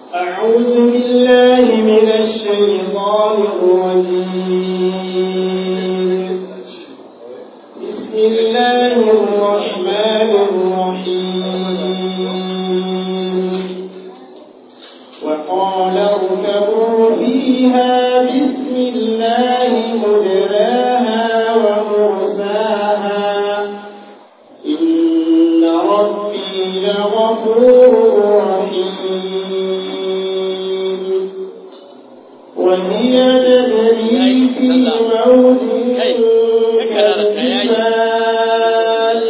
أعوذ بالله من الشيطان الرجيم بسم الله الرحمن الرحيم وقال اركبوا فيها بسم الله مجراها ومرساها إن ربي لغفور رحيم وهي تجري في موج كالجبال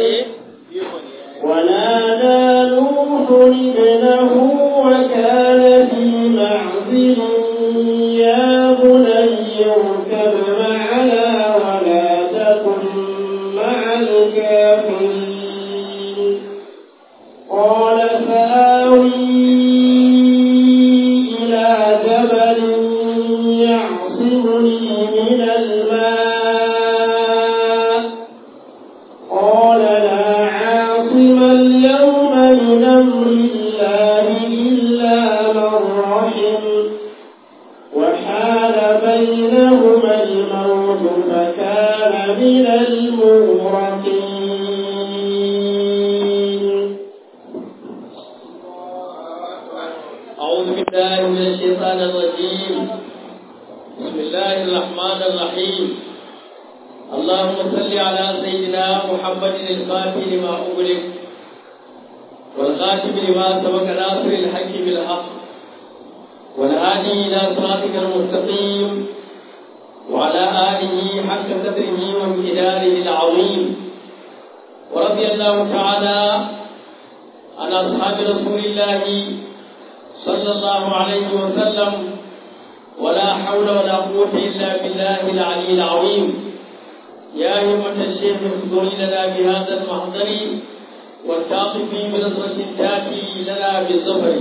ونادى نوح ابنه وكان في معزل يا بني اركب معنا ولا تكن مع الكافرين قال سآوي إلى جبل يعصمني من الماء قال لا عاصم اليوم من أمر الله إلا من رحم وحال بينهما الموت فكان من المغرقين أعوذ بالله من الشيطان الرجيم بسم الله الرحمن الرحيم اللهم صل على سيدنا محمد الفاتح لما أغلق والخاتم لما سبق ناصر الحق بالحق والهادي إلى صراطك المستقيم وعلى آله حق قدره وامتداره العظيم ورضي الله تعالى عن أصحاب رسول الله صلى الله عليه وسلم ولا حول ولا قوة إلا بالله العلي العظيم يا همة الشيخ اخبري لنا بهذا المحضر والتعطفي بنظرة تأتي لنا بالظفر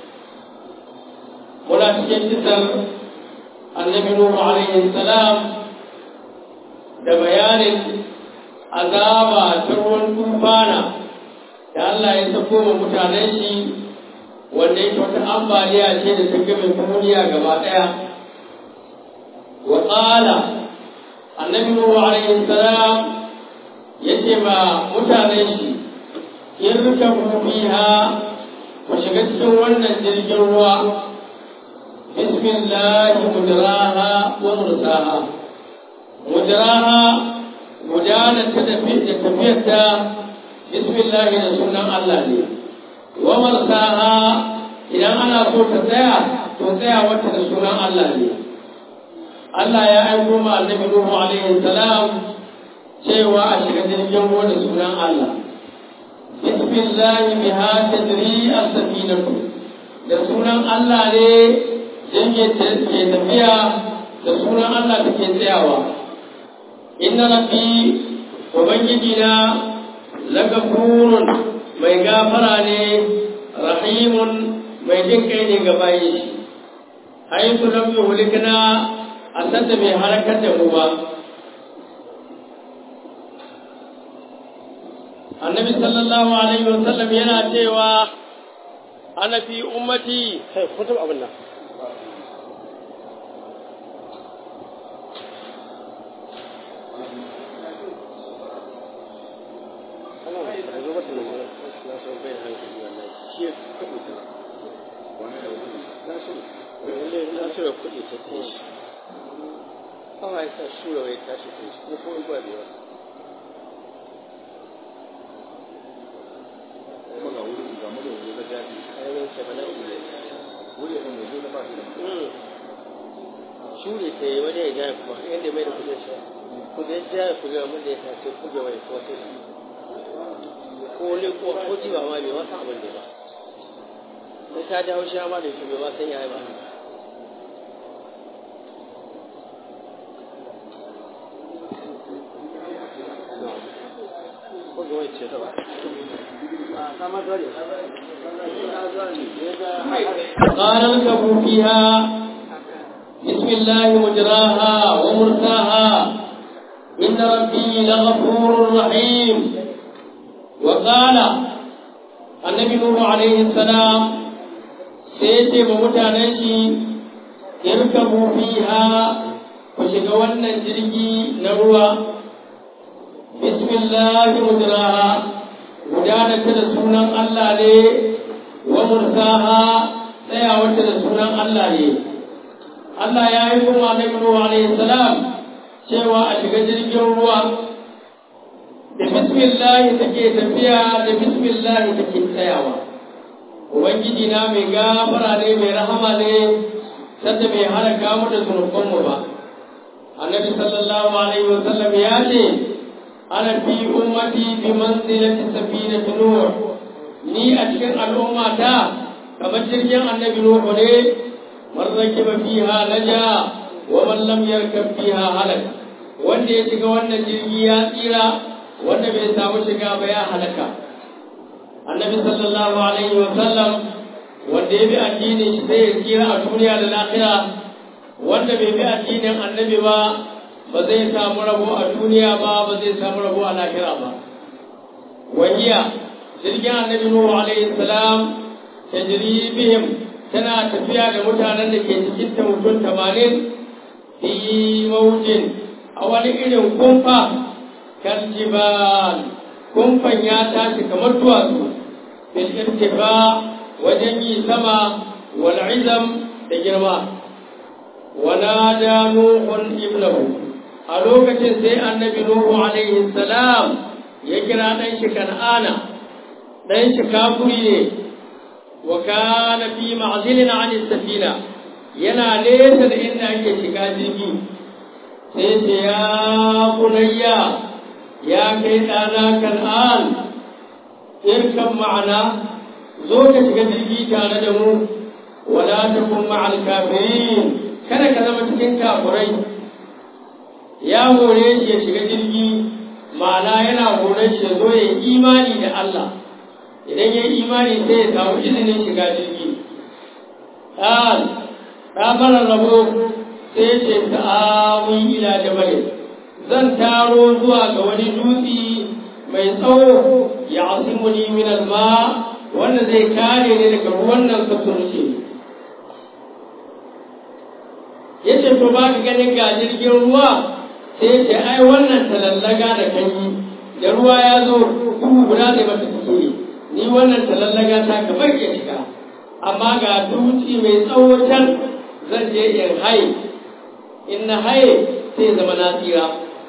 ولا تجدد النبي نوح عليه السلام da bayanin azaba ta ruwan tufana da Allah ya sako wa mutanen shi wanda yake wata ambaliya ce da ta game duniya gaba ɗaya wa tsala annabi nuhu alaihi salam yace ma mutanen shi in rika fiha ku shiga cikin wannan jirgin ruwa bismillah mudraha wa mursaha mudraha gudanar ta da tafiyarta bismillah da sunan Allah ne wa marsaha idan ana so ta tsaya to tsaya wata da sunan Allah ne Allah ya aiko ma annabi Nuhu alaihi salam cewa a shiga jirgin ruwa da sunan Allah bismillah biha tadri as-safinatu da sunan Allah ne jirgin ke tafiya da sunan Allah take tsayawa inna rabbi ubangiji na lagafurun mai gafara ne rahimun mai jin kai ne ga bayan shi haitu lam yuhlikna a sanda bai halakar da mu ba annabi sallallahu alaihi wa sallam yana cewa ana fi ummati kai kutum abin nan kawai ta shura wai tashi kai ko ko ba da yawa kuma ga wuri ga mu da wuri da jadi ayyukan sa bana ne wuri ne mai zuwa ba shi da shure ta yi wani ya jaya kuma yadda mai da kudin shi kudin jaya kudin abin da ya tace kudin wai ko ta ko ne ko ko ji ba ma bai wasa abin da ba sai ta ji haushi ma da shi bai ma san yayi ba ko ga wai ce ta ba قال اركبوا فيها بسم الله مجراها ومرساها إن ربي لغفور رحيم وقال النبي نوح عليه السلام sai ya ce ma mutanen shi irkabu fiha ku shiga wannan jirgi na ruwa bismillahi mujraha gudana ta da sunan Allah ne wa mursaha tsayawarta da sunan Allah ne Allah ya yi kuma Annabi Nuhu alaihi salam cewa a shiga jirgin ruwa da bismillah take tafiya da bismillah take tsayawa ubangiji na mai gafara ne mai rahama ne sanda bai halaka mu da zunubanmu ba annabi sallallahu alaihi wa sallam ya ce ana fi ummati bi manzilati safinati nuh ni a cikin al'ummata kamar jirgin annabi nuhu ne man rakiba fiha naja wa man lam yarkab fiha halak wanda ya shiga wannan jirgi ya tsira wanda bai samu shiga ba ya halaka annabi sallallahu alaihi wa sallam wanda ya bi addinin shi zai tsira a duniya da lahira wanda bai bi addinin annabi ba ba zai samu rabo a duniya ba ba zai samu rabo a lahira ba wahiya jirgin annabi nuhu alaihi salam tajri bihim tana tafiya da mutanen da ke cikin ta mutum tamanin fi mawujin a wani irin kumfa kaljibal kumfan ya tashi kamar duwatsu bil irtifa wajen yi sama wal izam da girma ونادى نوح ابنه a lokacin sai annabi Nuhu alaihi salam ya kira ɗan shi kan'ana ɗan shi kafuri ne wa kana fi ma'zilin an safina yana nesa da inda ake shiga jirgi sai ce ya bunayya ya kai ɗana kan'an irkan ma'ana zo ka shiga jirgi tare da mu wala takun ma'al kafirin kada ka zama cikin kafurai ya hore shi ya shiga jirgi ma'ana yana hore shi ya zo ya yi imani da Allah idan ya yi imani sai ya samu izinin shiga jirgi ɗan ɗamarar rabo sai ya ce ta'amun ila jabal zan taro zuwa ga wani dutse mai tsawo ya asimuni min alma wanda zai kare ni daga ruwan nan sassurce ya ce to ba ka ganin ga jirgin ruwa sai ce ai wannan talallaga da kan yi da ruwa ya zo duhu guda zai mata suke ni wannan talallaga ta kamar ya shiga amma ga duci mai tsawo can zan je in haye in na haye sai zama na tsira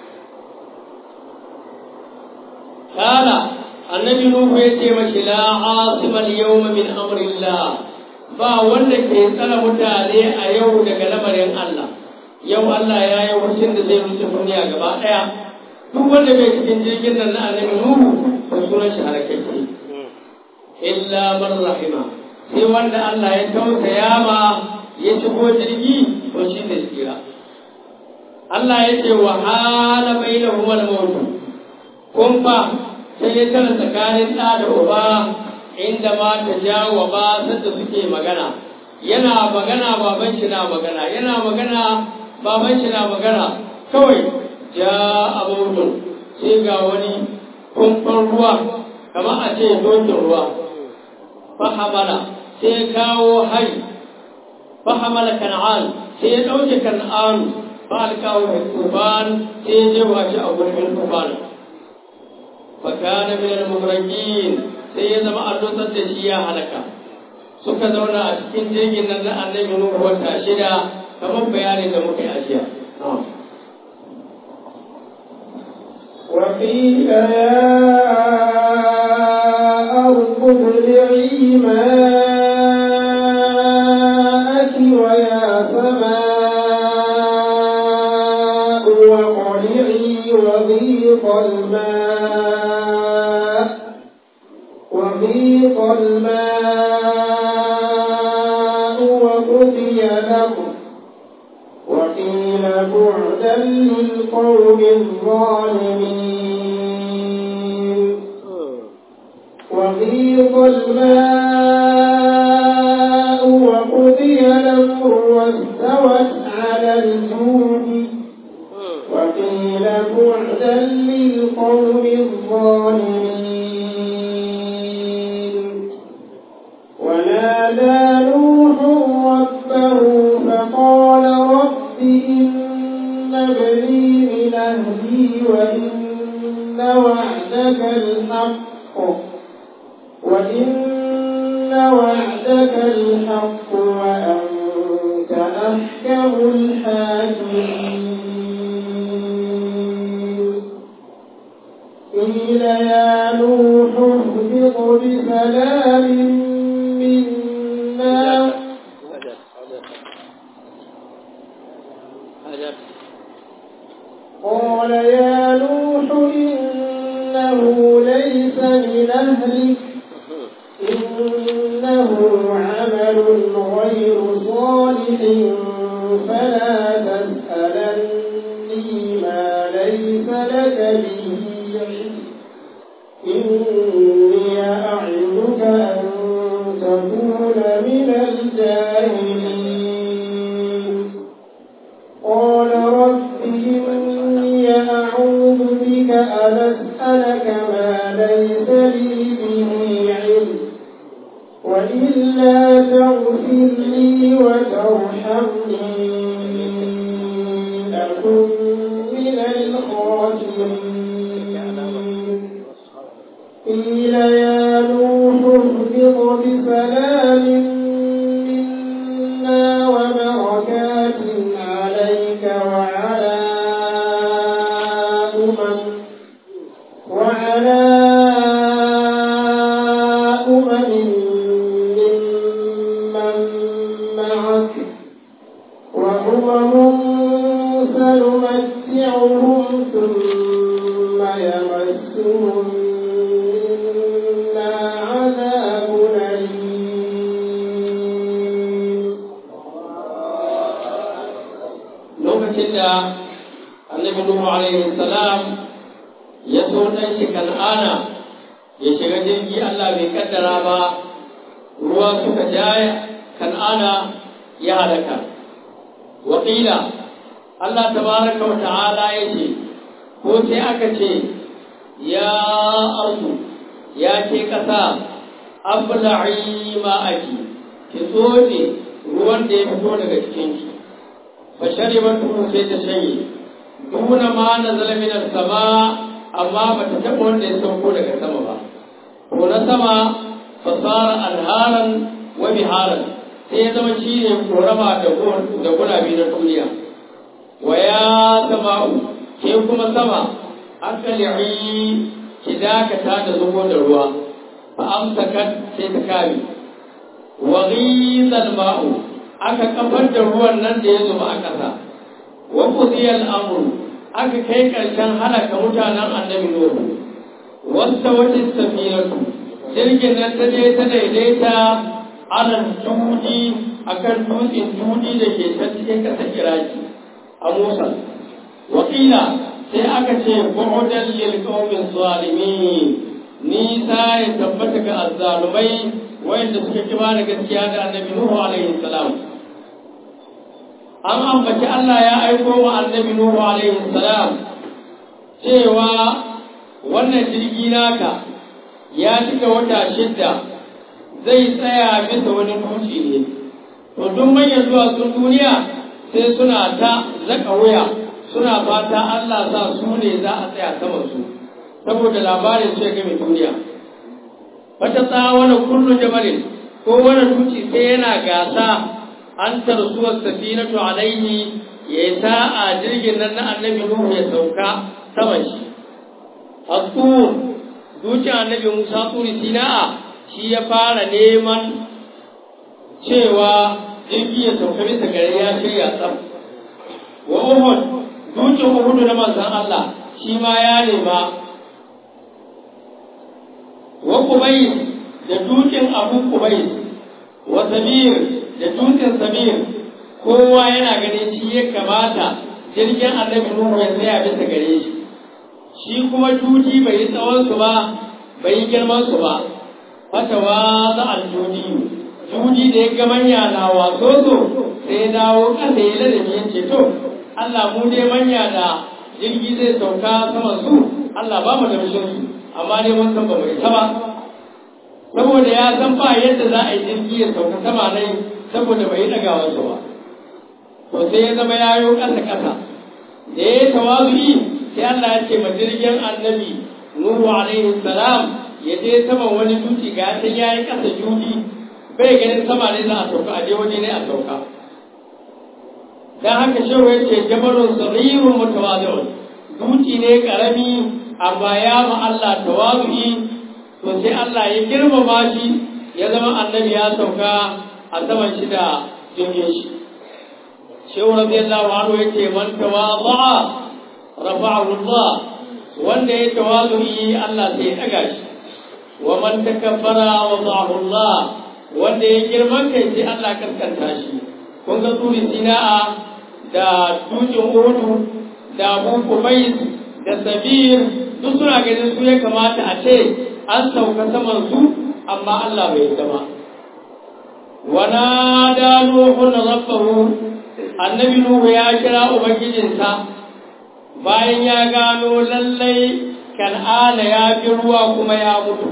kala annabi nuhu ya ce mashi la asimal yawma min amrillah ba wanda ke tsara mutane a yau daga lamarin Allah yau Allah ya yi wucin da zai wuce duniya gaba ɗaya duk wanda bai cikin jirgin nan na annabi Nuhu to sunan shi halakacce illa man rahima sai wanda Allah ya tausaya ma ya shigo jirgi to shi ne tsira Allah ya ce wa hala bainahum al-maut kun fa sai ya tara tsakanin ɗa da uba inda ma ta jawo ba sanda suke magana yana magana baban shi na magana yana magana baban shi na magana kawai ja abudun sai ga wani kumfan ruwa kamar a ce dokin ruwa fahamala sai kawo hari fahamala kan'an sai ya ɗauke kan'an fa alkawo tuban sai ya jefa shi a gurbin tuban fakana min al-muhrajin sai ya zama an dosar da shi ya halaka suka zauna a cikin jirgin nan na annabi Nuhu wata shida kamar bayanin da muka yi a jiya. وقيل يا أرض ابلعي ماءك ويا سماء وقلعي وغيظ الماء وغيظ الماء وقضي الأمر وقيل بعدا للقوم الظالمين وغيظ الماء وقضي الأمر واستوت على الجود وقيل بعدا للقوم الظالمين ونادى نوح الحق وأنت أحكم الحاكمين قيل يا نوح اهبط بسلام منا قال يا نوح إنه ليس من أهلك إنه عمل غير صالح فلا تسألني ما ليس لك به علم إني أعظك أن تكون من الجاهلين قال رب إني أعوذ بك أن أسألك ما ليس لي به علم وإلا تغفر لي وترحمني أكن من الخاسرين قيل يا نوح اهبط بسلام منا وبركات عليك وعلى أمم وعلى أمم ممن معك وأمم سنمتعهم ثم يمسهم منا عذاب أليم lokacin da annabi Nuhu alaihi salam ya so dan shi kan'ana ya shiga jirgi Allah bai kaddara ba ruwa suka jaya kan'ana ya halaka wakila Allah tabaraka wa ta'ala ya ce ko sai aka ce ya ardu ya ce kasa abla'i ma'aki ki tsotse ruwan da ya fito daga cikinki فشربته sai ta shanye duna ma nazala min sama amma bata taba wanda ya sauko daga sama ba ko na sama fasara anharan wa biharan sai ya zama shi ne korama da da gurabi na duniya wa ya sama'u ke kuma sama akali'i ki dakata da zubo da ruwa fa amsakat sai ta kame wa ghizal ma'u aka kafar da ruwan nan da ya zuba a ƙasa wa qudiyal amru aka kai ƙarshen halaka mutanen annabi nuhu wasta wata safinatu jirgin nan ta je ta daidaita alal judi akan dutsen judi da ke ta cikin ƙasar iraki a musa wakila sai aka ce bu'udan lil qaumin zalimin nisa ya tabbata ga azzalumai wayanda suka kiba da gaskiya da annabi nuhu alaihi salam an ambaci Allah ya aiko wa annabi Nuhu alaihi salam cewa wannan jirgi naka ya cika wata shidda zai tsaya bisa wani dutse ne to duk manyan duwatsun duniya sai suna ta zaka wuya suna fata Allah sa su ne za a tsaya saman su saboda labarin su ya game duniya wata tsawana kullu jabalin ko wani dutse sai yana gasa an tarsuwar safinatu alaihi ya yi sa'a jirgin nan na annabi Nuhu ya sauka saman shi. Asur, zuciyar annabi Musa turi sina'a shi ya fara neman cewa jirgi ya sauka bisa gare ya shirya tsam. Wa Uhud, zuciyar Uhudu na manzan Allah shi ma ya nema. Wa Kubayis da dukin Abu Kubayis, wa Samir da dutsen samir kowa yana ganin shi ya kamata jirgin annabi Nuhu ya tsaya bisa gare shi shi kuma juji bai yi tsawon su ba bai yi girman su ba fata wa za al juji juji da ya ga manya na waso so sai ya dawo kasa ya ladabi ya ce to Allah mu dai manya da jirgi zai sauka saman su Allah ba mu da su amma dai mun san ba mu isa ba saboda ya san ba yadda za a yi jirgi ya sauka sama nai saboda bai daga wasu ba to sai ya zama ya yi ƙasa ƙasa da ya yi tawazu'i sai Allah ya ce ma jirgin annabi Nuhu alaihi salam ya je saman wani dutse ga ta ya yi ƙasa judi bai ganin sama ne za a sauka a je waje ne a sauka dan haka shehu ya ce jabalun sarirun mutawazi'un duci ne karami amma ya ma Allah tawazu'i to sai Allah ya girmama shi ya zama annabi ya sauka a saman shi da jirgin shi shehu radiyallahu anhu yace man tawadha'a rafa'ahu Allah wanda ya tawazu'i Allah sai ya daga shi wa man takabbara wada'ahu Allah wanda ya girman kai sai Allah kaskanta shi kun ga turi sina'a da dutsen uhudu da abu kubais da sabir duk suna ganin su ya kamata a ce an sauka saman su amma Allah bai zama wana da nuhun rabbahu annabi nuhu ya kira ubangijinsa bayan ya gano lallai kan'ana ya fi ruwa kuma ya mutu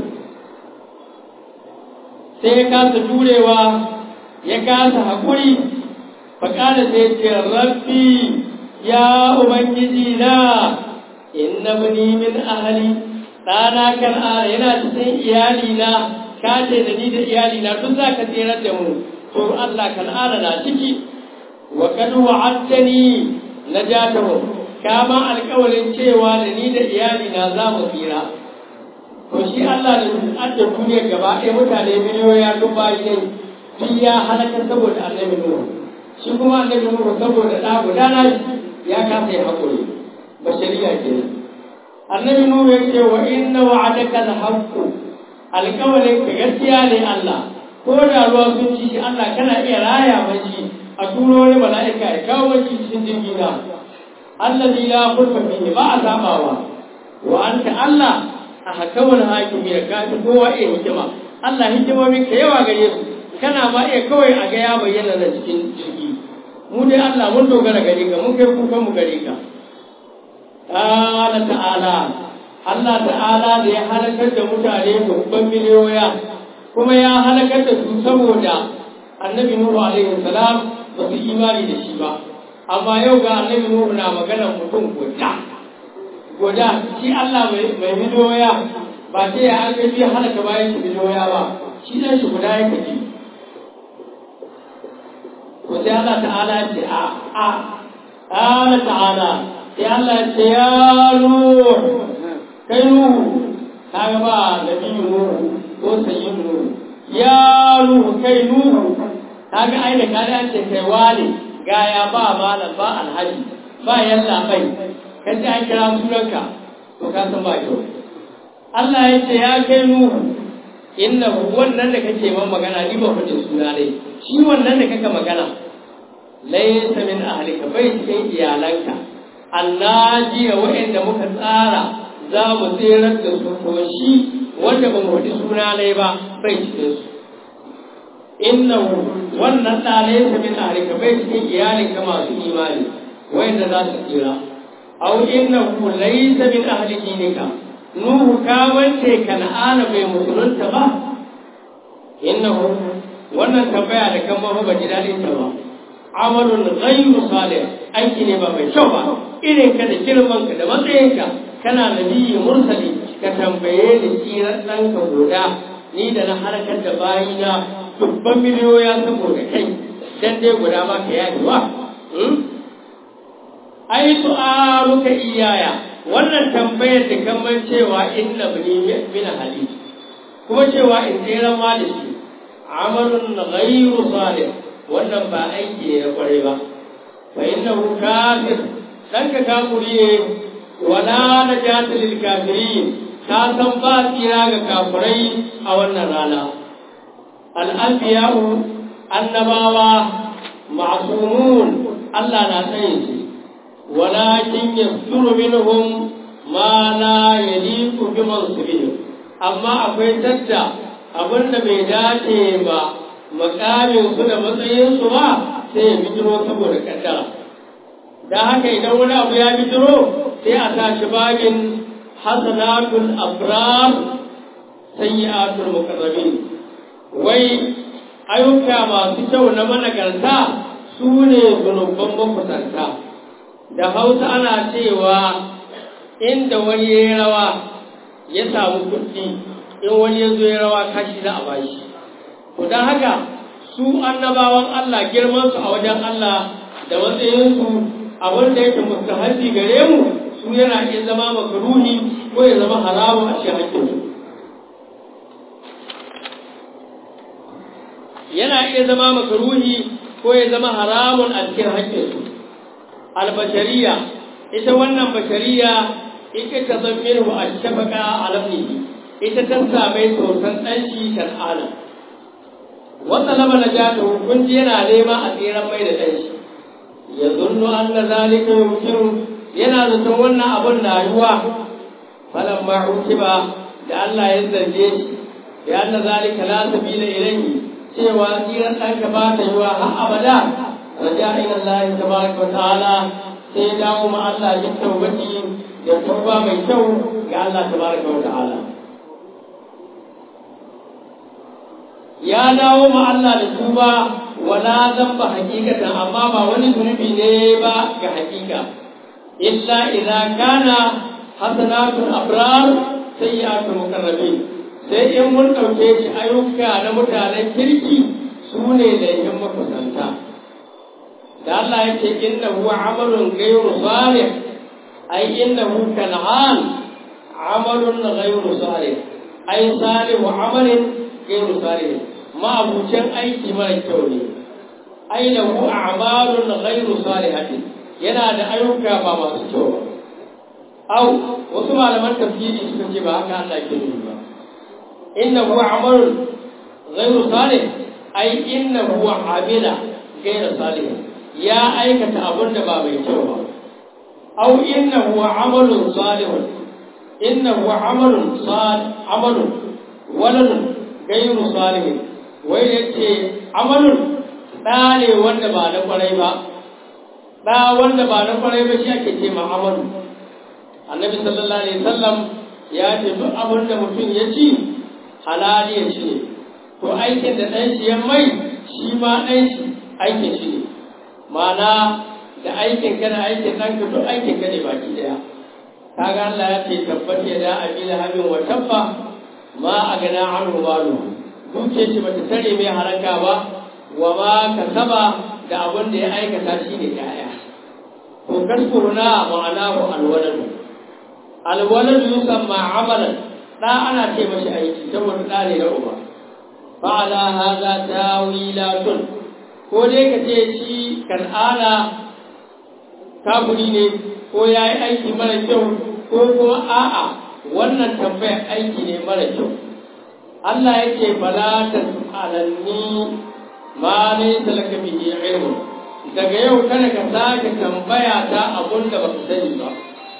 sai ya kasa jurewa ya kasa haƙuri faƙada sai ce rabbi ya ubangiji na inna bani min ahali ɗana kan'ana yana cikin iyalina ka ce da ni da iyalina duk za ka tsere da mu to Allah kan'ana na ciki wa kad wa'adtani najatahu kama alƙawarin cewa da ni da iyalina za mu tsira to shi Allah da adda duniya gaba ɗaya mutane miliyoyi duk bayi ne duk ya halaka saboda annabi Nuhu shi kuma annabi Nuhu saboda ɗa guda na ya kasa ya haƙuri bashariya kenan annabi Nuhu ya ce wa inna wa'adaka al-haqqu alƙawarin ka gaskiya ne Allah ko da ruwa sun ci shi Allah kana iya raya mashi a turo wani mala'ika ya kawo mashi cikin jirgin na allazi la khulfa fihi ba a sabawa wa anta Allah a hakamul hakimi da kafi kowa iya hikima Allah hikimomin ka yawa gare su kana ma iya kawai a ga ya bayyana na cikin jirgi mu dai Allah mun dogara gare ka mun kai kukan mu gare ka ta'ala ta'ala Allah ta'ala da ya halakar da mutane babban miliyoya kuma ya halakar da su saboda annabi Nuhu alaihi salam ba su imani da shi ba amma yau ga annabi Nuhu na magana mutum guda guda shi Allah mai miliyoya ba sai ya an gaji halaka bayan shi miliyoya ba shi dan shi guda ya kaji to sai Allah ta'ala ya ce a a Allah ta'ala sai Allah ya ce ya Nuhu kai Nuhu kaga ba nabi Nuhu ko sayyin Nuhu ya Nuhu kai Nuhu kaga ai da kada an ce kai wale gaya ba malam ba alhaji ba yalla bai kan ji an kira sunanka to ka san ba kyau Allah ya ce ya kai Nuhu innahu wannan da kake man magana ni ba fadin suna ne shi wannan da kaka magana laysa min ahlika bai cikin iyalanka annaji wa'anda muka tsara za mu tsirar da su to shi wanda ba mu faɗi suna ne ba bai cikin su innahu wannan da laysa min ahlika bai cikin iyalinka masu imani wa'anda za su tsira aw innahu laysa min ahli dinika nuhu ka wance kan'ana bai musulunta ba innahu wannan tambaya da kan ba ba ji dadin ta ba amalun ghayru salih aiki ne ba mai kyau ba irin ka da girman ka da matsayinka kana nabiyyi mursali ka tambaye ni tsirar ɗanka guda ni da na harkar da bayina dubban miliyoya saboda kai dan dai guda ma ka yaji wa ai su'aluka iyaya wannan tambayar da kamar cewa inna bani min hali kuma cewa in tsere ma da shi amalun ghayru salih wannan ba aiki ne na kware ba fa innahu kafir dan ka kafuri ne wala najata lil kafirin ka san ba tsira ga kafirai a wannan rana al anbiya'u annabawa ma'sumun Allah na tsaye su ولكن يصدر منهم ما لا يليق بمنصبهم amma akwai tadda abin da bai dace ba makamin su da matsayin su ba sai ya bijiro saboda kaddara da haka idan wani abu ya bijiro sai a tashi babin hasanatul abrar sayyi'atul muqarrabin wai ayyuka masu kyau na managarta su ne zunuban makusanta da hausa ana cewa inda wani ya yi rawa ya samu kuɗi in wani ya zo ya rawa kashi za a bashi to don haka su annabawan Allah girman su a wajen Allah da matsayinsu abin da yake mustahabi gare mu su yana iya zama makaruhi ko ya zama haramun a cikin hakkinsu yana iya zama makaruhi ko ya zama haramun a cikin haƙƙinsu albashariya ita wannan bashariya ita ta zan minhu a shafaka a lafnihi ita ta same sosan ɗanshi kan'ana wata lama na ja ta hukunci yana nema a tseren mai da ɗanshi ya zunnu an na zalika yumkinu yana zaton wannan abun na yiwa falan ma ba da Allah ya zarge shi da anna zalika la sabila ilayhi cewa tsiran ɗanka ba ta yi wa har abada raja ila Allah tabaraka wa ta'ala sai ya dawo ma Allah ya tawbati da tauba mai kyau ga Allah tabaraka wa ta'ala ya dawo ma Allah da tuba wala zamba hakikatan amma ba wani zunubi ne ba ga hakika illa idza kana hasanatul abrar sayyi'atul muqarrabin sai in mun ɗauke shi ayyuka na mutanen kirki su ne laifin makusanta da Allah ya ce inna huwa amalun ghayru salih ay innahu kan'an amalun ghayru salih ay salihu amalin ghayru salih ma abucin aiki mara kyau ne ay lahu a'malun ghayru salihatin yana da ayyuka ba masu kyau ba au wasu malaman tafsiri suka ce ba haka Allah ke nufi ba إنه عمل غير صالح أي إنه عمل غير صالح يا أيك أبن باب التوبة أو إنه عمل صالح إنه عمل صالح عمل ولد غير صالح ويأتي عمل ɗa ne wanda ba na kwarai ba ɗa wanda ba na kwarai ba shi ake ce ma amalu annabi sallallahu alaihi wasallam ya ce duk abin da mutum ya ci halaliyar shi ne to aikin da ɗan shi ya mai shi ma ɗan shi aikin shi ne mana da aikin ka da aikin ɗan ka duk aikin ka ne baki ɗaya kaga Allah ya ce tabbat ya da abi lahabin wa tabba ma a gana an malu duke shi bata tare mai haraka ba wa ma kasaba da abin da ya aikata shi ne kaya to kaskuruna ma'anahu alwaladu alwaladu yusamma amalan da ana ce mashi aiki saboda da ne na uba fa'ala hadha tawilatun ko dai ka ce shi kan'ana kafuri ne ko ya yi aiki mara kyau ko kuma a'a wannan tambayar aiki ne mara kyau Allah ya ce fala tas'alanni ma laysa laka bihi ilmun daga yau kada ka sake tambaya ta abun da baka sani ba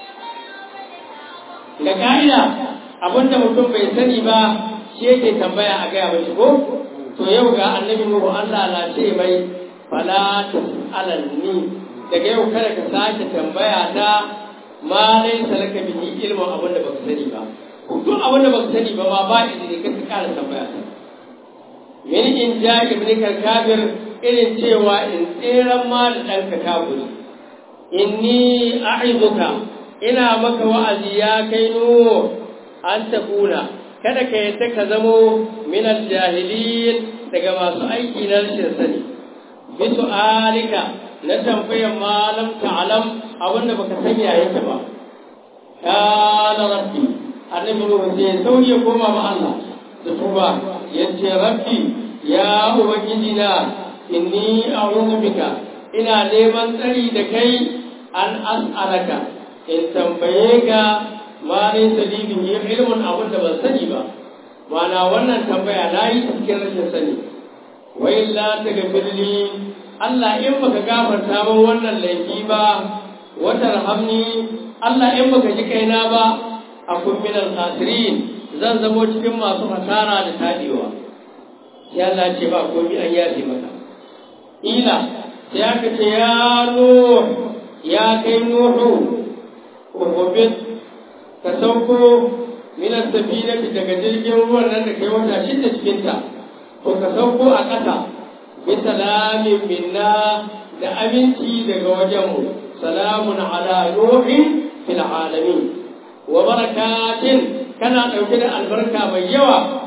ga ka'ida abin da mutum bai sani ba shi yake tambaya a gaya mashi ko to yau ga annabi nuhu Allah na ce mai fala tas'alanni daga yau kada ka sake tambaya ta ma laysa laka bihi ilmun abin da baka sani ba duk abin da baka sani ba ma ba izini ka ka kara tambaya ta min in ja ibnika kafir irin cewa in tseren ma da ɗanka kafiri inni a'izuka ina maka wa'azi ya kai nuhu an takuna kada ka yadda ka zamo minal jahilin daga masu aiki na rashin sani bisu alika na tambayar malam ta'alam abinda baka san yayin ta ba kana rabbi annabi nuhu sai sauye koma ma Allah da tuba yace rabbi ya ubangiji na inni a'udhu bika ina neman tsari da kai an as'alaka in tambaye ka ma ne salibin yi ilmin abin da ban sani ba mana wannan tambaya na yi cikin rashin sani wai la ta gafirli Allah in baka gafarta min wannan laifi ba wata rahamni Allah in baka ji kaina ba a kumminan khasirin zan zamo cikin masu hasara da tadewa sai Allah ce ba komai an yafe maka ila sai aka ce ya nuhu ya kai nuhu uhubit ka sauko minas safinati daga jirgin ruwan nan da kai wata shida cikin ta to ka sauko a ƙasa bi salamin minna da aminci daga wajenmu salamun ala nuhin fil alamin wa barakatin kana ɗauke da albarka mai yawa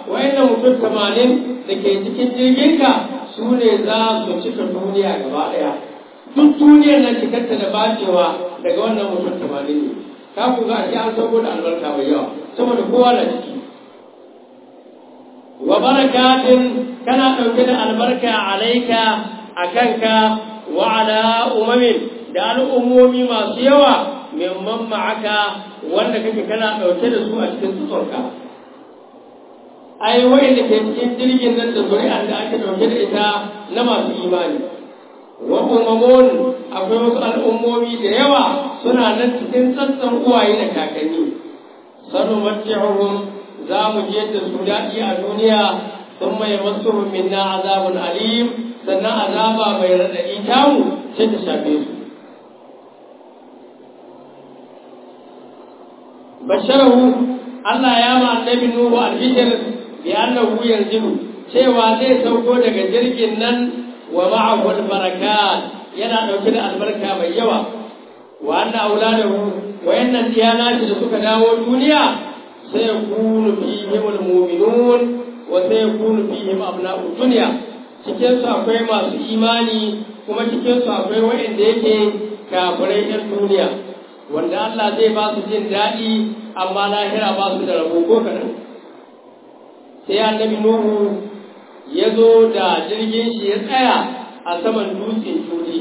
wayannan mutum tamanin da ke cikin jirginka su ne za su cika duniya gaba ɗaya duk duniyar nan cikarta da bacewa daga wannan mutum tamanin ne ka ku ga shi an sauko da albarka mai yawa saboda kowa na ciki wa barakatin kana ɗauke da albarka alaika a kanka wa ala umamin da al'ummomi masu yawa mimman ma'aka wanda kake kana ɗauke da su a cikin tsutsonka ai wa'inda ke cikin jirgin nan da zuri'ar da ake ɗauke da ita na masu imani wa umamun akwai wasu al'ummomi da yawa suna nan cikin sassan uwaye da kakanni sanu matihum za mu je da su daɗi a duniya sun mai masu minna azabun alim sannan azaba mai raɗaɗi tamu sai ta shafe su basharahu Allah ya ma annabi Nuhu albishir bi annahu yanzilu cewa zai sauko daga jirgin nan wa ma'ahu albarakat yana dauke da albarka mai yawa wa anna auladahu wayannan diyana da suka dawo duniya sai yakunu fihim almu'minun wa sai yakunu fihim abna'u dunya cikin su akwai masu imani kuma cikin su akwai wayanda yake kafirai yan duniya wanda Allah zai ba su jin daɗi amma lahira ba su da rabo ko kaɗan sai annabi Nuhu ya zo da jirgin shi ya tsaya a saman dutsen judi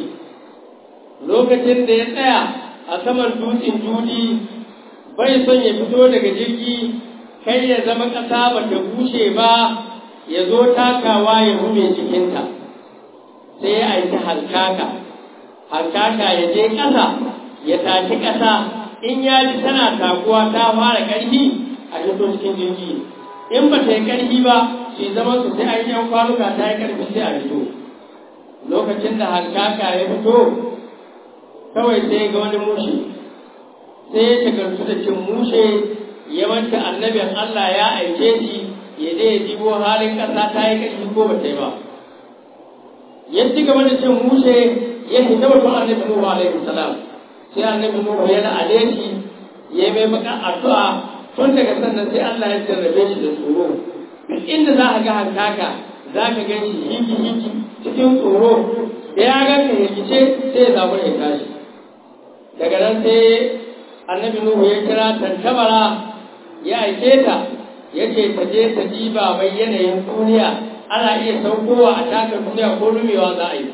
lokacin da ya tsaya a saman dutsen judi bai son ya fito daga jirgi kai ya zama ƙasa ba ta bushe ba ya zo takawa ya rume jikinta sai ya aiki halkaka halkaka ya je ƙasa ya taki ƙasa in ya ji tana takuwa ta fara ƙarfi a fito cikin jirgi in ba ta yi ƙarfi ba shi zama su sai an yan kwanuka ta yi ƙarfi sai a fito lokacin da hankaka ya fito kawai sai ga wani mushe sai ya shagartu da cin mushe ya manta annabin Allah ya aike shi ya je ya jibo halin ƙasa ta yi ƙarfi ko ba ta yi ba ya ci gaba da cin mushe ya fita mutum annabi Nuhu alaihi salam sai annabi Nuhu ya la'ane shi ya mai baka addu'a tun daga sannan sai Allah ya jarrabe shi da tsoro duk inda za ka ga hankaka za ka gan shi hiki hiki cikin tsoro da ya ga ka hikice sai ya zaɓi ya tashi daga nan sai annabi Nuhu ya kira tantabara ya aike ta ya ce ta je ta diba mai yanayin duniya ana iya saukowa a taka duniya ko rumewa za a yi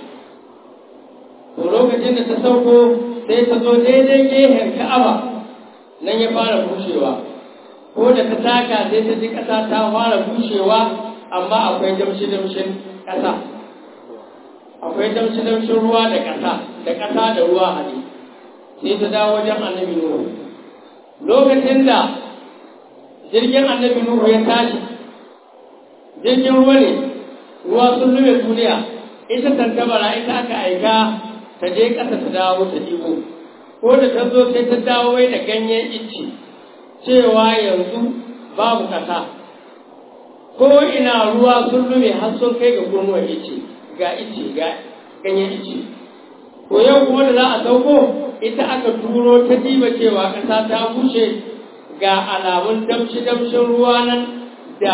to lokacin da ta sauko sai ta zo daidai gehen ka'aba nan ya fara bushewa ko da ta taka sai ta ji ƙasa ta fara bushewa amma akwai damshi-damshin ƙasa akwai damshi-damshin ruwa da ƙasa da ƙasa da ruwa haɗe sai ta dawo wajen annabi nuhu lokacin da jirgin annabi nuhu ya tashi jirgin ruwa ne ruwa sun lume duniya ita tantabara ita aka aika ta je ƙasa ta dawo ta ɗigo ko da ta zo sai ta dawo wai da ganyen icce cewa yanzu babu ƙasa ko ina ruwa sun lume har sun kai ga gurnuwar icce ga icce ga ganyen icce ko yau kuma da za a sauko ita aka turo ta diba cewa ƙasa ta bushe ga alamun damshi-damshin ruwa nan da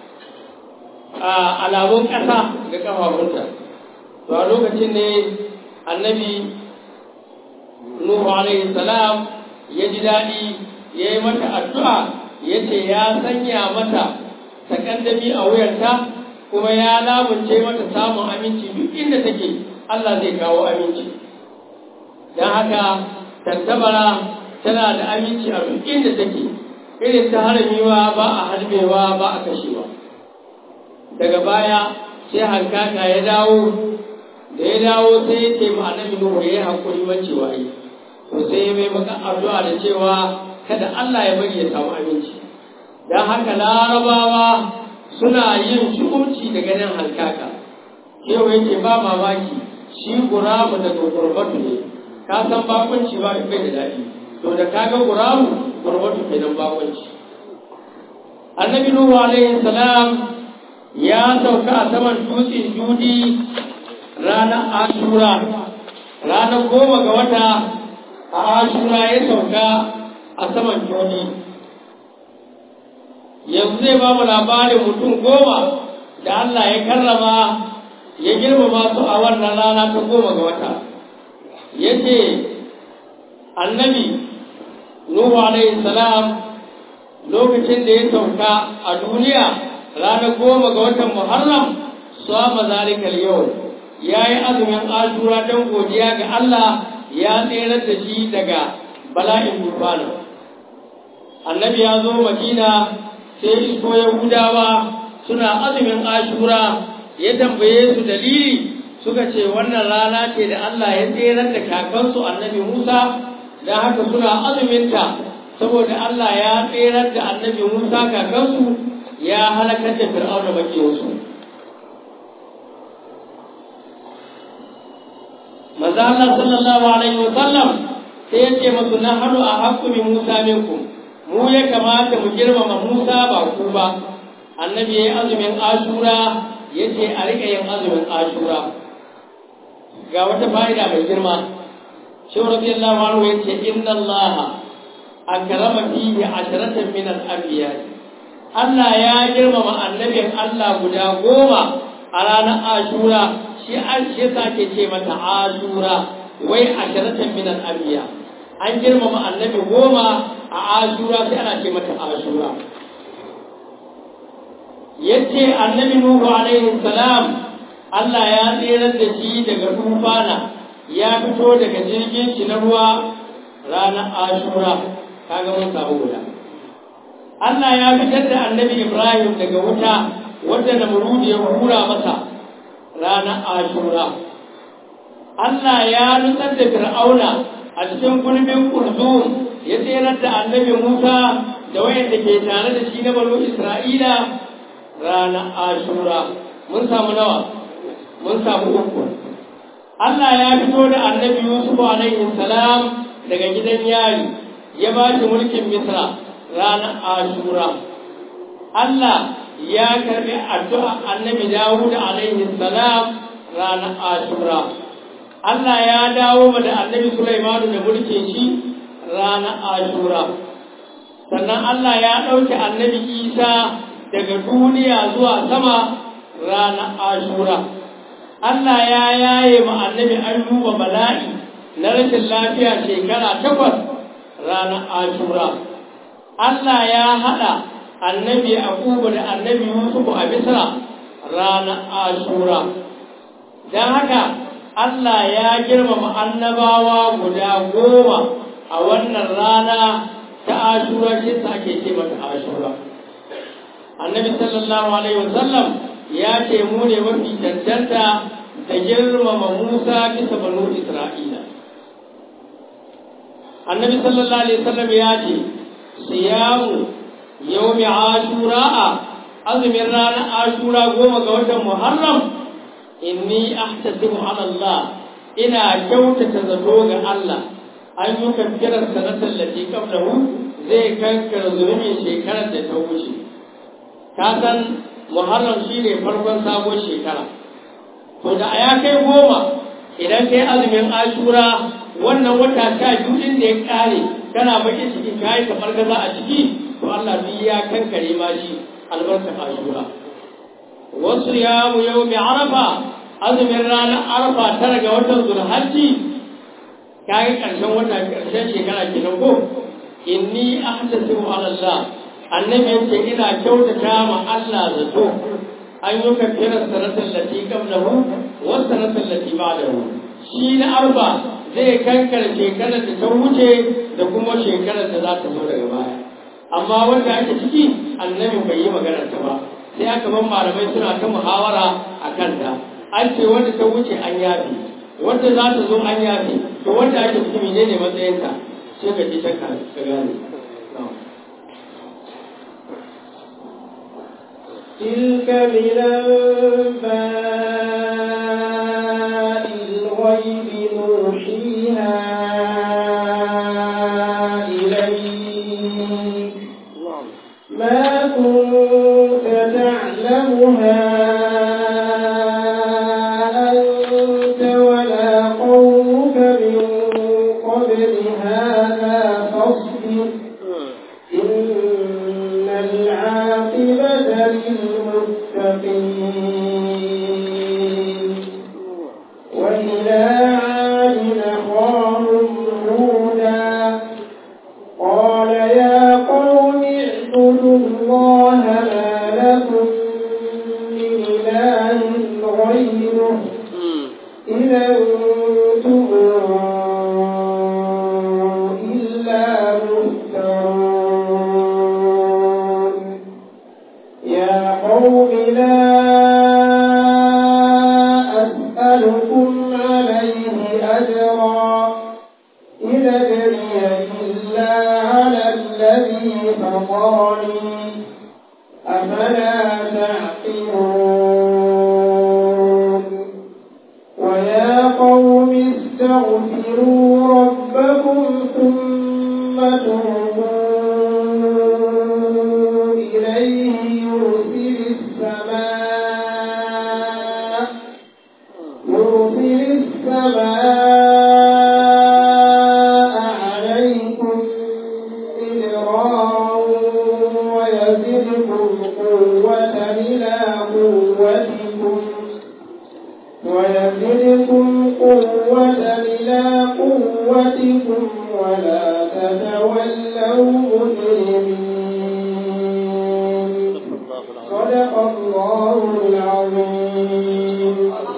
alamun ƙasa ga ƙafafunta to a lokacin ne annabi Nuhu alaihi salam ya ji daɗi ya yi mata addu'a ya ce ya sanya mata takandami a wuyarta kuma ya lamunce mata samun aminci duk inda take Allah zai kawo aminci don haka tantabara tana da aminci a duk inda take irin ta haramiwa ba a harbewa ba a kashewa daga baya sai hankaka ya dawo da ya dawo sai ya ce ma annabi Nuhu ya yi hakuri macewa yi to sai ya mai maka addu'a da cewa kada Allah ya bari ya samu aminci dan haka larabawa suna yin shukunci da ganin hankaka shehu yake ba mamaki shi guramu da gurbatu ne ka san bakunci ba da kai da daɗi to da kaga guramu gurbatu kenan bakunci annabi Nuhu alaihi salam ya sauka a saman dutsen judi ranar ashura ranar goma ga wata a ashura ya sauka a saman juni yanzu zai ba mu labarin mutum goma da Allah ya karrama ya girmama su a wannan rana ta goma ga wata ya ce annabi nuhu alaihi salam lokacin da ya sauka a duniya ranar goma ga watan muharram sama zalikal yau ya yi azumin ashura don godiya ga Allah ya tserar da shi daga bala'in tufana annabi ya zo madina sai isko yahudawa suna azumin ashura ya tambaye su dalili suka ce wannan rana ce da Allah ya tserar da kakansu annabi Musa don haka suna azuminta saboda Allah ya tserar da annabi Musa kakansu ya halakar da fir'auna makiyarsu maza Allah sallallahu alaihi wa sallam sai ya ce masu na hannu a haƙƙumi Musa minkum mu ya kamata mu girmama Musa ba ku ba annabi ya yi azumin ashura ya ce a riƙa yin azumin ashura ga wata fa'ida mai girma shi radiyallahu anhu ya ce inna Allah akrama fihi asharatan min al-anbiya Allah ya girmama annabin Allah guda goma a ranar ashura shi an shi ke ce mata ashura wai asharatan min al-anbiya an girmama annabi goma a ashura sai ana ce mata ashura yace annabi nuhu alaihi salam Allah ya tsirar da shi daga tufana ya fito daga jirgin shi na ruwa ranar ashura kaga mun samu guda Allah ya fitar da annabi Ibrahim daga wuta wadda Namrud ya hura masa ranar ashura Allah ya nutsar da Fir'auna a cikin gulbin Kurzum ya tsirar da annabi Musa da wayanda ke tare da shi na banu Isra'ila ranar ashura mun samu nawa mun samu uku Allah ya fito da annabi Yusuf alaihi salam daga gidan yari ya ba shi mulkin Misra ranar ashura Allah ya karbi addu'a annabi Dawud alaihi salam ranar ashura Allah ya dawo da annabi Sulaimanu da mulkin shi ranar ashura sannan Allah ya ɗauke annabi Isa daga duniya zuwa sama ranar ashura Allah ya yaye ma annabi ayyuba bala'i na rashin lafiya shekara takwas ranar ashura Allah ya haɗa annabi Akuba da annabi Yusuf a Misra ranar ashura don haka Allah ya girmama annabawa guda goma a wannan rana ta ashura shi ake ce mata ashura annabi sallallahu alaihi wasallam ya ce mu ne mafi cancanta da girmama Musa bisa banu Isra'ila annabi sallallahu alaihi wasallam ya ce siyamu yawmi ashura'a azumin ranar ashura goma ga watan muharram inni ahtasibu ala Allah ina kyautata zato ga Allah an yi kankirar sanatar lati qablahu zai kankara zulumin shekarar da ta wuce ka san muharram shi ne farkon sabon shekara to da ya kai goma idan kai azumin ashura wannan wata sha biyu din da ya kare kana bakin ciki ka yi kamar gaza a ciki to Allah duk ya kankare ma shi albarkar ashura wasu ya mu yau mai arafa azumin ranar arafa tara ga watan zulhajji ka yi ƙarshen wata ƙarshen shekara kenan ko inni ahtasibu ala Allah annabi yace ina kyautata ma Allah zato an yi kafirar sanatar lati qablahu wa sanatar lati ba'dahu shi na arba zai kankara shekarar da ta wuce da kuma shekarar da za ta zo daga baya amma wanda ake ciki annabi bai yi maganar ta ba sai aka ban malamai suna ta muhawara a kanta an ce wanda ta wuce an yafi wanda za ta zo an yafi to wanda ake ciki menene matsayinta sai ka ji ta ka gane تلك من أنباء الغيب نوحيها إليك ما كنت تعلمها أنت ولا قومك من قبل هذا فاصبر إن العاقبة وإلى عاد أخاهم هودا قال يا قوم اعبدوا الله ما لكم من إله غيره إن أنتم إلا مفترون يا قوم لا أسألكم عليه أجرا إن أجري إلا على الذي فطرني أفلا تعقلون ويا قوم استغفروا ربكم ثم توبوا إليه يرسل السماء يرسل السماء عليكم مدرارا ويزدكم قوة إلى قوتكم ويزدكم قوة إلى قوتكم ولا تتولوا مجرمين صدق الله العظيم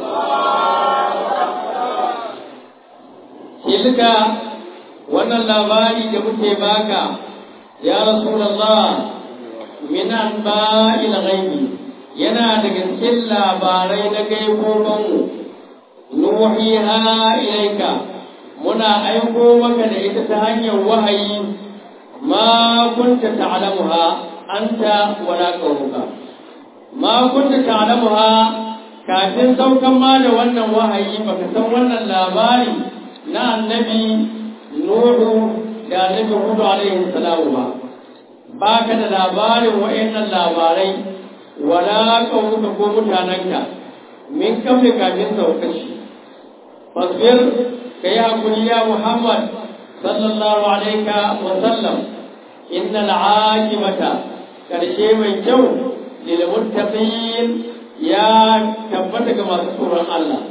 tilka wannan labari da muke baka ya rasulullah min anba'il ghaibi yana daga cikin labarai na gaibobin nuhiha ilaika muna aiko maka da ita ta hanyar wahayi ma kunta ta'lamuha anta wala qaumuka ma kunta ta'lamuha kafin saukan ma da wannan wahayi baka san wannan labari na annabi Nuhu da annabi Hudu alaihi salamu ba ba ka da labarin wa'annan labarai wala ƙaunuka ko mutanenka min kamle kafin saukar shi fasbir ka yi hakuri ya Muhammad sallallahu alaika wa sallam inna al'aqibata karshe mai kyau lil muttaqin ya tabbata ga masu tsoron Allah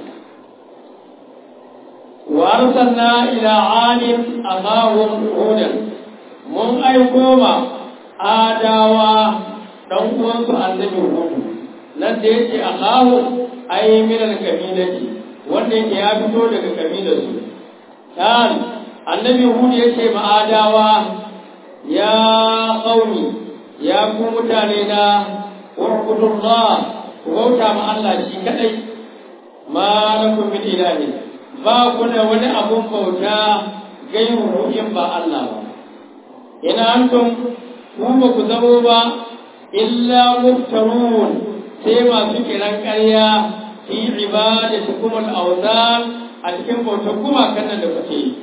وأرسلنا إلى عاد أخاهم هودا من أيكوما آداوا dan uwansu annabi hudu nan da yake Allahu ai min al-kabilati wanda yake ya fito daga kabilar su dan annabi hudu yace ma adawa ya qaumi ya ku mutane na urbudullah ku bauta ma Allah shi kadai ma lakum min ilahi ba ku da wani abun bauta gairu in ba Allah ba ina antum ku ba ku zamo ba illa muftarun sai masu kiran ƙarya fi ibadatikum al-awthan a cikin bautar gumakan nan da kuke yi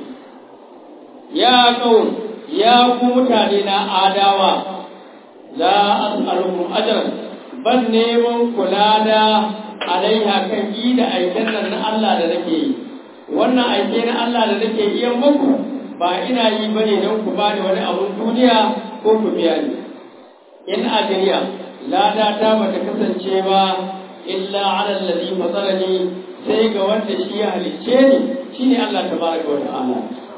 ya qaum ya ku mutane na adawa la as'alukum ajran ban neman kula da alaiha kan yi da aikin nan na Allah da nake yi wannan aike na Allah da nake iya muku ba ina yi bane don ku bani wani abun duniya ko ku biya ni in ajriya lada ta bata kasance ba illa ala allazi fatarani sai ga wanda shi ya halicce ni shine Allah tabaraka wa ta'ala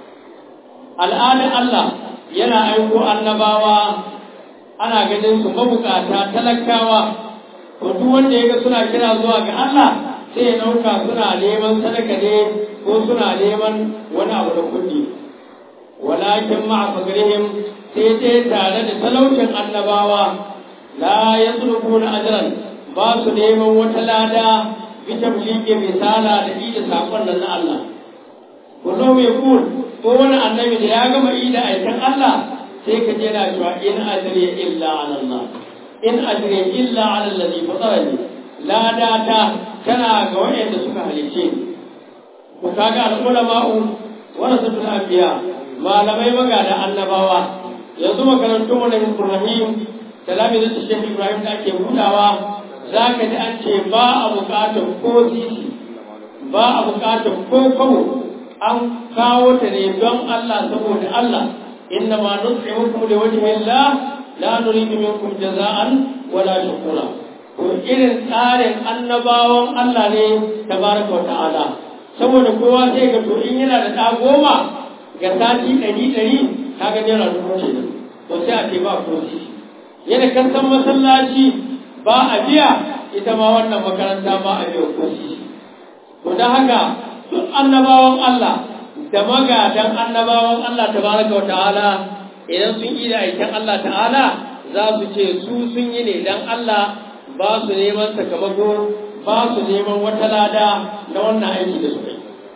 al'ada Allah yana aiko annabawa ana ganin su mabukata talakawa to duk wanda ya ga suna kira zuwa ga Allah sai ya nauka suna neman sadaka ne ko suna neman wani abu da kuɗi walakin ma'a fagrihim sai dai tare da talaucin annabawa la yasrufuna ajran ba su neman wata lada bi tablighi misala da ida sakon nan na Allah kullu mai kul ko wani annabi da ya gama ida aikin Allah sai ka je na cewa in ajri illa ala Allah in ajri illa ala alladhi fatarani lada ta tana ga wayanda suka halice ni ku kaga al-ulama'u warasatul anbiya malamai magada annabawa yanzu makarantun mu na Ibrahim salami da Sheikh Ibrahim da ake budawa zaka ji an ce ba a bukatar ko sisi ba a bukatar ko kawo an kawo ta ne don Allah saboda Allah inna ma nut'imukum li wajhi Allah la nuridu minkum jaza'an wala shukura to irin tsarin annabawan Allah ne tabaraka wa ta'ala saboda kowa sai ga to in yana da ɗa goma ga sati ɗari ɗari ka ga naira dubu kenan to sai a ce ba ko yana kan san masallaci ba a biya ita ma wannan makaranta ba a biya ko to don haka duk annabawan Allah da magadan annabawan Allah tabaraka wa ta'ala idan sun yi da aikin Allah ta'ala za su ce su sun yi ne dan Allah ba su neman sakamako ba su neman wata lada na wannan aiki da suka yi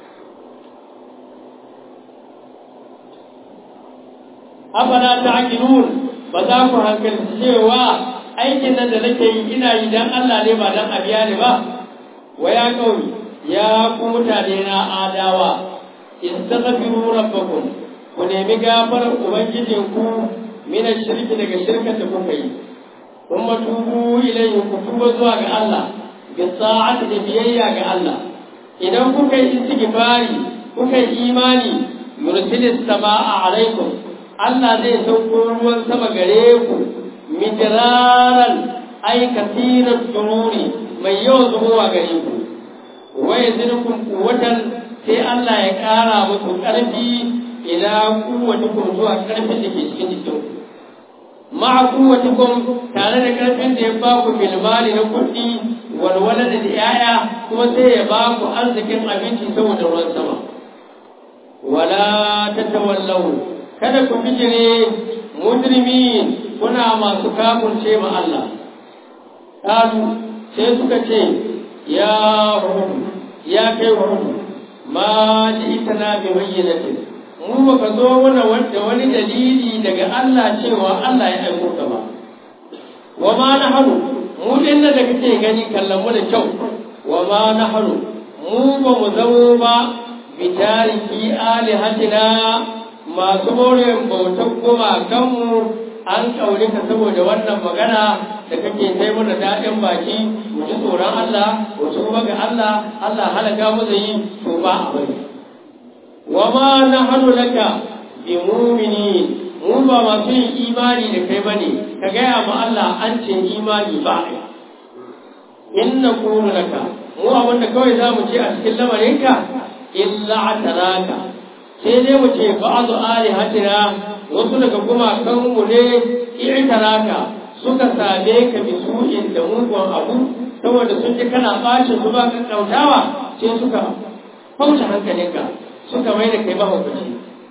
afala ta'qilun ba za ku hankali cewa aikin nan da nake yi ina yi dan Allah ne ba dan abiya ne ba wa ya kauri ya ku mutane na adawa istaghfiru rabbakum ku nemi gafarar ubangijinku min shirki daga shirkar da kuka yi kuma tubu ilayhi ku tuba zuwa ga Allah bi sa'ati da biyayya ga Allah idan kuka yi istighfari kuka yi imani yursilis samaa alaikum Allah zai sauko ruwan sama gare ku midraran ay kasiran dururi mai yawan zubowa gare ku wa yazidukum quwwatan sai Allah ya ƙara muku ƙarfi ila kuwatukum zuwa ƙarfin da ke cikin jikin ma'a kuwatukum tare da ƙarfin da ya ba ku bilmali na kuɗi walwala da yaya kuma sai ya ba ku arzikin abinci saboda ruwan sama wala tatawallaw kada ku bijire mujrimin kuna masu kafurce ma Allah kalu sai suka ce ya hudu ya kai hudu ma ji ita na bi bayyanatin mu ba ka zo mana wanda wani dalili daga Allah cewa Allah ya aiko ka ba wa ma na haru mu din da kake gani kallon mu da kyau wa ma na haru mu ba mu zamo ba bi tariki alihatina masu more bautan gumakanmu an kaure ka saboda wannan magana da kake kai mana daɗin baki mu ji tsoron Allah mu tuba ga Allah Allah halaka mu zai to ba a bari wa ma nahnu laka bi mu'minin mu ba masu yin imani da kai bane ka gaya ma Allah an ce imani ba inna qulu laka mu abin da kawai za mu ce a cikin lamarinka illa ataraka sai dai mu ce ba'adu alihatina wasu daga gumakanmu ne i'taraka suka same ka bi su'in da mugun abu saboda sun ji kana bacin su ba ka kautawa sai suka fauce hankalinka suka mai da kai mahaukaci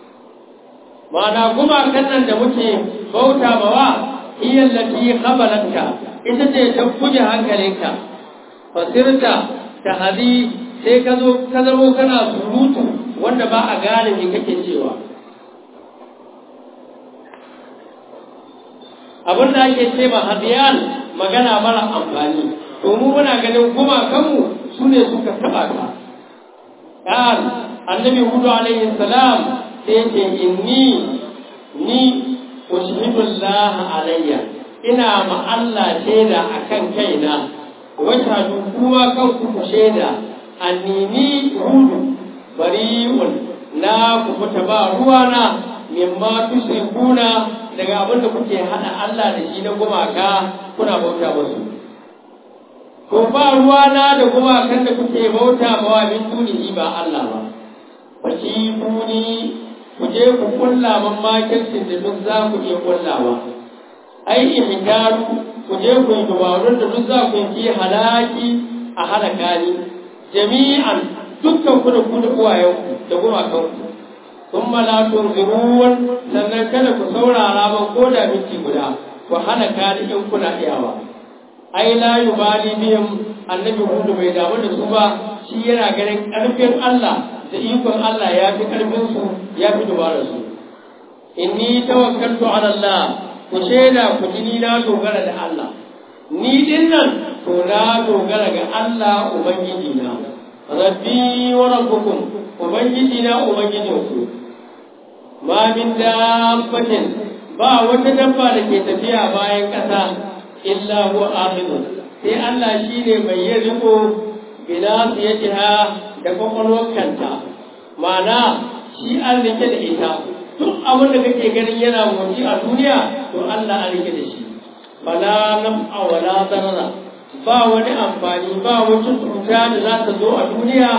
ma'ana gumakan nan da muke bauta bawa iya lati khabalanka ita ce ta guje hankalinka fasirta ta hadi sai ka zo ka zamo kana surutu wanda ba a gane me kake cewa abin da ake ce ma hadiyan magana mara amfani to mu muna ganin gumakanmu su ne suka taɓa ka ƙar annabi hudu alaihi salam sai ce inni ni ushhidullah alayya ina ma Allah shaida akan kaina wata kuma kanku ku shaida annini hudu bari'un na ku fita ba ruwana mimma tusrikuna daga abin da kuke hada Allah da shi na gumaka kuna bauta musu ko ba ruwana da gumakan da kuke bauta ma wa min dunihi ba Allah ba fashi buni ku je ku kulla man makircin da duk za ku iya kullawa ai ihdaru ku je ku yi dubarun da duk za ku yi halaki a halaka ni jami'an dukkan ku da ku da uwayenku da gumakanku sun malatun ziruwan sannan kada ku saurara ban ko da minti guda ku hana kani in kuna iyawa ai la yubali bihim annabi hudu bai damu da su ba shi yana ganin karfin Allah da ikon Allah ya fi karfin su ya fi dubara su inni tawakkaltu ala Allah ku shaida ku ji na dogara da Allah ni din nan to na dogara ga Allah ubangiji na rabbi wa rabbukum ubangiji na ubangijinku ma min dabbatin ba wata dabba da ke tafiya bayan ƙasa illa huwa akhidun sai Allah shine mai yin riko bila siyatiha da kwakwalwar kanta ma'ana shi an rike da ita duk abin da kake ganin yana motsi a duniya to Allah an rike da shi fala naf'a wala darara ba wani amfani ba wata cuta da za ta zo a duniya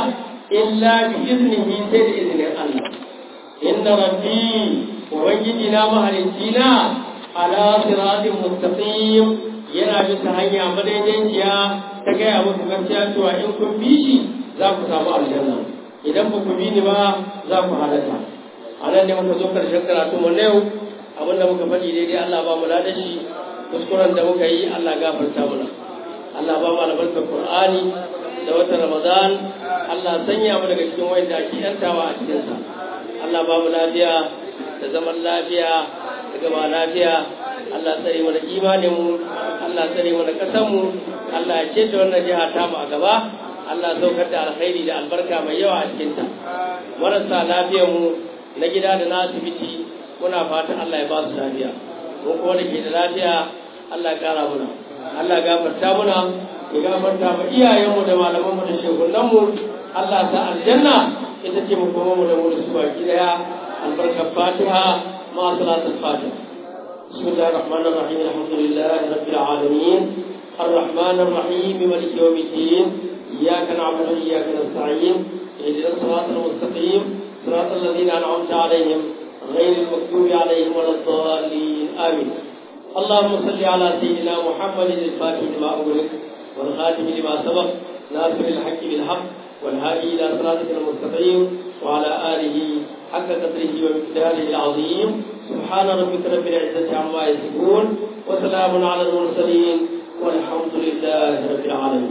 illa bi iznihi sai da izinin Allah inna rabbi ubangiji na mahalicci na ala siratin mustaqim yana bisa hanya madaidaiciya ta gaya musu gaskiya cewa in kun bi shi za ku samu aljanna idan ba ku bi ni ba za ku halaka a nan ne muka zo karshen karatu mu yau abin da muka faɗi daidai Allah ba mu da shi kuskuren da muka yi Allah gafarta mana Allah ba mu albarkar Qur'ani da watan Ramadan Allah sanya mu daga cikin wanda ake yantawa a cikin sa Allah ba mu lafiya da zaman lafiya da gaba lafiya Allah tsare mana imanin mu Allah tsare mana kasar mu Allah ya ce wannan jiha ta mu a gaba Allah saukar da alkhairi da albarka mai yawa a cikin ta marasa lafiyar mu na gida da na asibiti muna fatan Allah ya ba su lafiya ko kuma da ke da lafiya Allah ya kara muna Allah ya gafarta muna ya gafarta ma iyayenmu da malamanmu da shekunanmu Allah ta aljanna ita ce mu kuma mu da mu da su baki daya albarkar fatiha ma salatul fatiha بسم الله الرحمن الرحيم الحمد لله رب العالمين الرحمن الرحيم مالك يوم الدين إياك نعبد وإياك نستعين اهدنا الصراط المستقيم صراط الذين أنعمت عليهم غير المكتوب عليهم ولا الضالين آمين اللهم صل على سيدنا محمد الفاتح لما أغلق والخاتم لما سبق ناصر الحق بالحق والهادي إلى صراطك المستقيم وعلى آله حق قدره ومقداره العظيم سبحان ربك رب العزة عما يصفون وسلام على المرسلين والحمد لله رب العالمين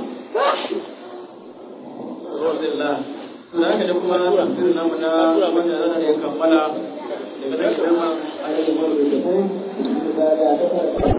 الحمد لله za ka da kuma tafsirin namu na wanda za ta kammala daga nan kuma a yi